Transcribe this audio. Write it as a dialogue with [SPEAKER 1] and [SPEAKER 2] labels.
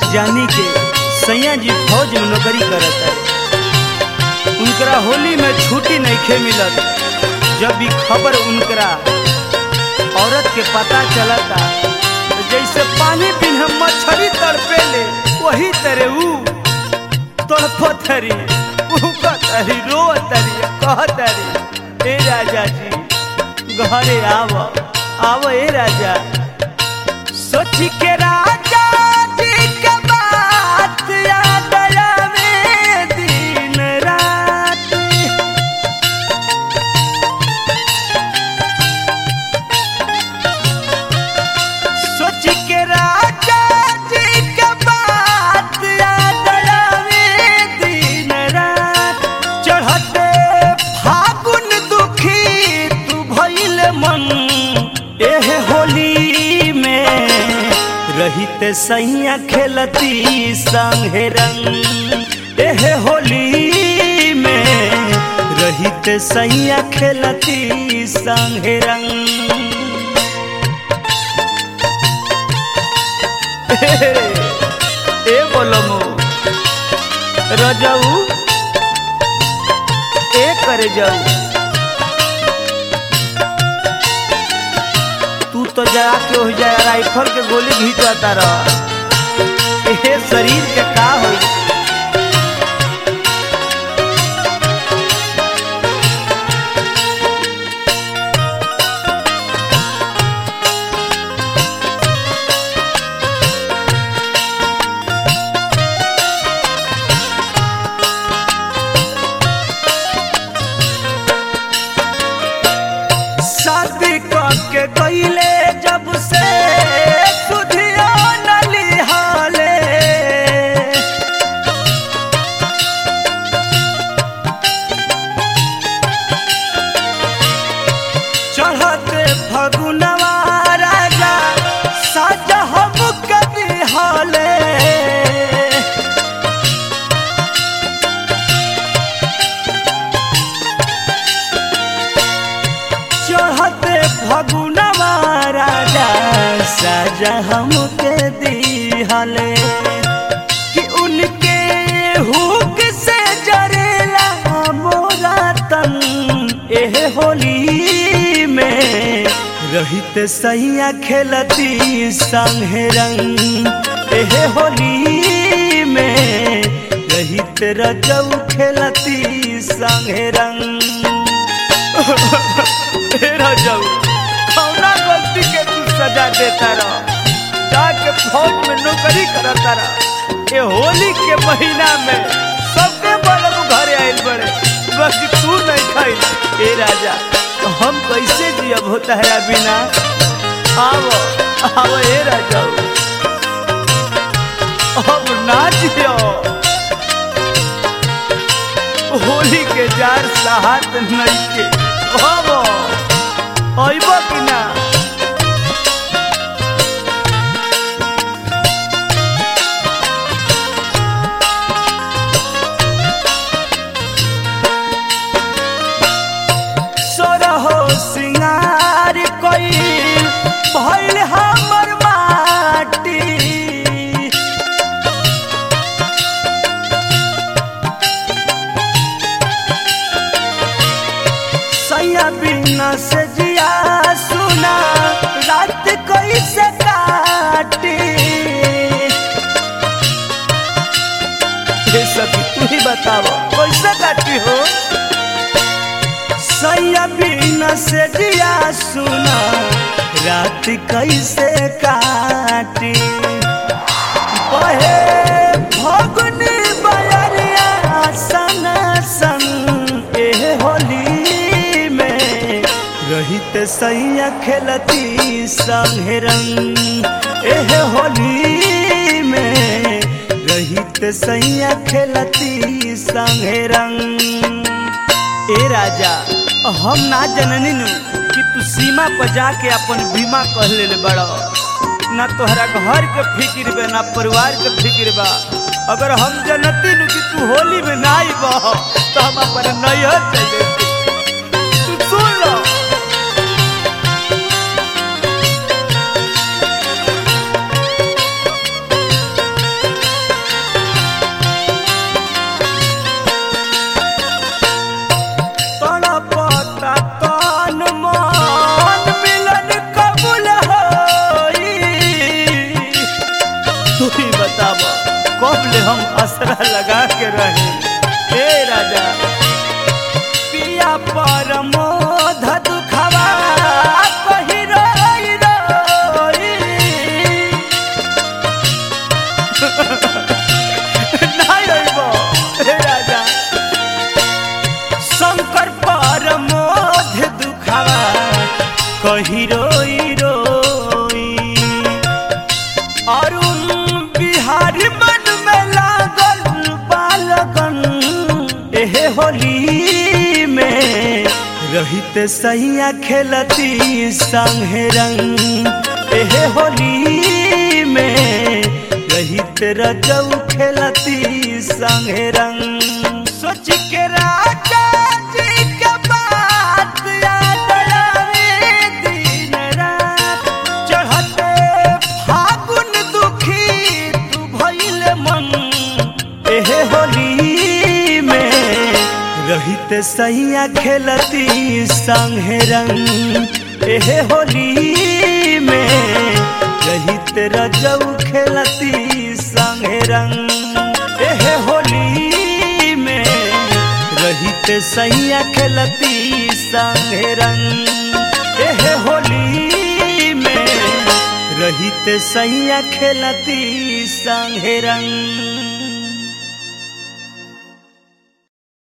[SPEAKER 1] जानी के सैया जी फौज में नौकरी करत है उनकरा होली में छुट्टी नहीं खे मिलत जब भी खबर उनकरा औरत के पता चलता तो जैसे पानी बिना मछली तड़पे ले वही तरह ऊ तड़पतरी उकतरी रोतरी कहतरी ए राजा जी घरे आव आव ए राजा सोच के राजा जी के बात याद आवे दिन रात सोच के राजा जी के बात याद आवे दिन रात चढ़ते फागुन दुखी तू भइल मन एह होली में रहित सैया खेलती संगे रंग एह होली में रहित सैया खेलती संगे रंग ए बोलमो रजाऊ ए करे जाऊ तू तो जरा के हो जाए राइफल के गोली घींचता रह ए शरीर के का होई शादी के गईले जब से सुधियो नलिहाले चढ़ते फगुनवा राजा साज हम कदी हाले चढ़ते फगुनवा राजा साजा हमके दिहले कि उनके हुक से जरेला मोरा तन एह होली में रहित सैया खेलती संगे रंग एह होली में रहित रजऊ खेलती संगे रंग तेरा जाऊ कौना गलती के तू सजा देता रह जाके फौज में नौकरी करता रह ये होली के महीना में सबके बड़े घरे आइल बड़े बस तू नहीं खाइल ए राजा हम कैसे जियब होता है बिना आवो आवो ए राजा अब ना जियो होली के जार साहत नहीं के हबो अइबो कि ना सोरहो सिंगार कोई भइल हमर माटी सैया बिना से जिया सुना रात कैसे काटी ये सब तू ही बताओ कैसे काटी हो सैया बिना से जिया सुना रात कैसे काटी बहे फगुनी बयरिया सन सन एह होली में रहित सैया खेलती संगे रंग एह होली में रहित सैया खेलती संगे रंग ए राजा हम ना जननी नु कि तू सीमा पर जाके अपन बीमा कह ले बड़ो ना तोहरा घर के फिक्र बा ना परिवार के फिक्र बा अगर हम जनती नु कि तू होली में ना आइब तो हम अपन नैहर चले तू सुन लो कब ले हम असरा लगा के रहे हे राजा पिया पर मोध दुखवा कही रोई रोई नहीं अइबो, हे राजा शंकर पर मोध दुखवा कही रोई रोई अरुण बिहारी मन में लागल बालगन एहे होली में रहित सैया खेलती संगे रंग एहे होली में रहित रजऊ खेलती संगे रंग सोच के राजा जी के बात याद आवे दिन रात चढ़ते फागुन दुखी तू भइल मन एहे होली में रहित सैया खेलती संगे रंग एहे होली में रहित रजऊ खेलती संगे रंग एहे होली में रहित सैया खेलती संगे रंग एहे होली में रहित सैया खेलती संगे रंग